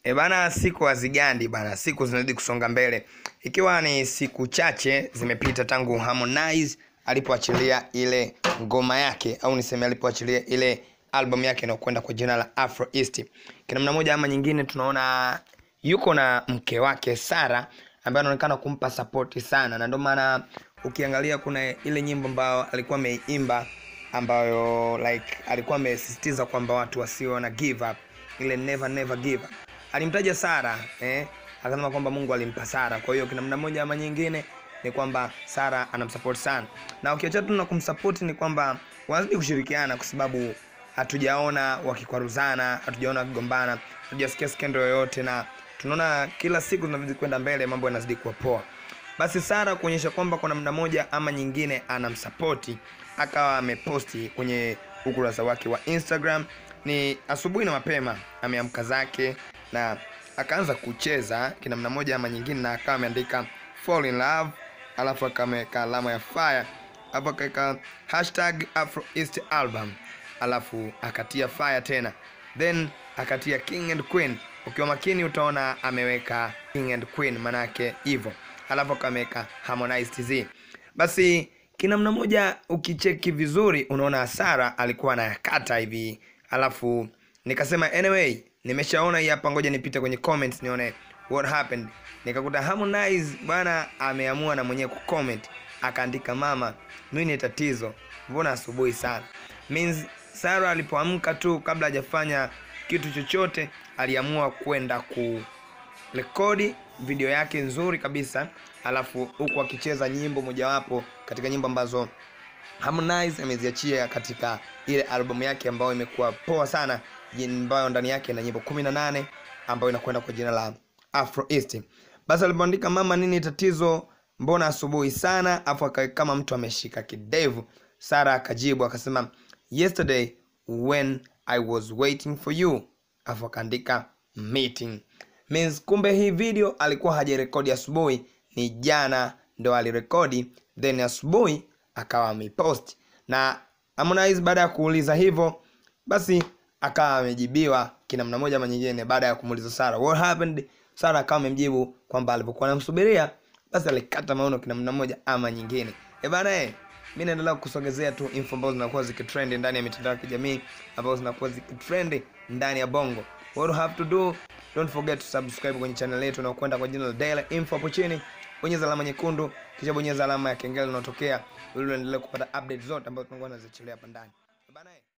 E bana, siku hazigandi bana, siku zinazidi kusonga mbele, ikiwa ni siku chache zimepita tangu Harmonize alipoachilia ile ngoma yake au niseme alipoachilia ile album yake inayokwenda kwa jina la Afro East. Kwa namna moja ama nyingine, tunaona yuko na mke wake Sara ambaye anaonekana kumpa sapoti sana, na ndio maana ukiangalia kuna ile nyimbo ambayo alikuwa ameimba ambayo like alikuwa amesisitiza kwamba watu wasio na give up, ile never never give up alimtaja Sara eh, akasema kwamba Mungu alimpa Sara. Kwa hiyo kinamna moja ama nyingine ni kwamba Sara anamsupport sana, na ukiacha tu na kumsupport ni kwamba wanazidi kushirikiana, kwa sababu hatujaona wakikwaruzana, hatujaona wakigombana, hatujasikia skendo yoyote, na tunaona kila siku zinazidi kwenda mbele, mambo yanazidi kuwa poa. Basi Sara kuonyesha kwamba kwa namna moja ama nyingine anamsapoti, akawa ameposti kwenye ukurasa wake wa Instagram ni asubuhi na mapema, ameamka zake na akaanza kucheza kinamna moja ama nyingine, na akawa ameandika fall in love, alafu akameweka alama ya fire, alafu akaweka hashtag Afro East album, alafu akatia fire tena, then akatia king and queen. Ukiwa makini utaona ameweka king and queen, manake hivyo, alafu akameweka Harmonize TZ. Basi kinamna moja ukicheki vizuri, unaona Sara alikuwa anayakata hivi, alafu nikasema anyway nimeshaona hii hapa, ngoja nipite kwenye comments nione what happened. Nikakuta Harmonize bwana ameamua na mwenyewe kucomment, akaandika mama, nini tatizo, mbona asubuhi sana? Means Sara alipoamka tu, kabla hajafanya kitu chochote, aliamua kwenda ku rekodi video yake nzuri kabisa, alafu huku akicheza nyimbo mojawapo katika nyimbo ambazo Harmonize ameziachia katika ile albamu yake ambayo imekuwa poa sana, ambayo ndani yake ina nyimbo 18 ambayo inakwenda kwa jina la Afro East. Basi alipoandika mama, nini tatizo, mbona asubuhi sana, afu kama mtu ameshika kidevu. Sara akajibu akasema yesterday when I was waiting for you, afu akaandika meeting means, kumbe hii video alikuwa hajarekodi asubuhi, ni jana ndo alirekodi, then asubuhi akawa amepost na Harmonize. Baada ya kuuliza hivyo, basi akawa amejibiwa kinamna moja ama nyingine. Baada ya kumuuliza Sara what happened, Sara akawa amemjibu kwamba alipokuwa anamsubiria, basi alikata maono kinamna moja ama nyingine. E bana, eh mimi naendelea kusogezea tu info ambazo zinakuwa zikitrend ndani ya mitandao ya kijamii ambazo zinakuwa zikitrend ndani ya Bongo. What you have to do, don't forget to subscribe kwenye channel yetu na kwenda kwa jina la Daily Info hapo chini bonyeza alama nyekundu kisha bonyeza alama ya kengele inayotokea ili uendelee kupata update zote ambazo tunakuwa tunaziachilia hapa ndani. Bana.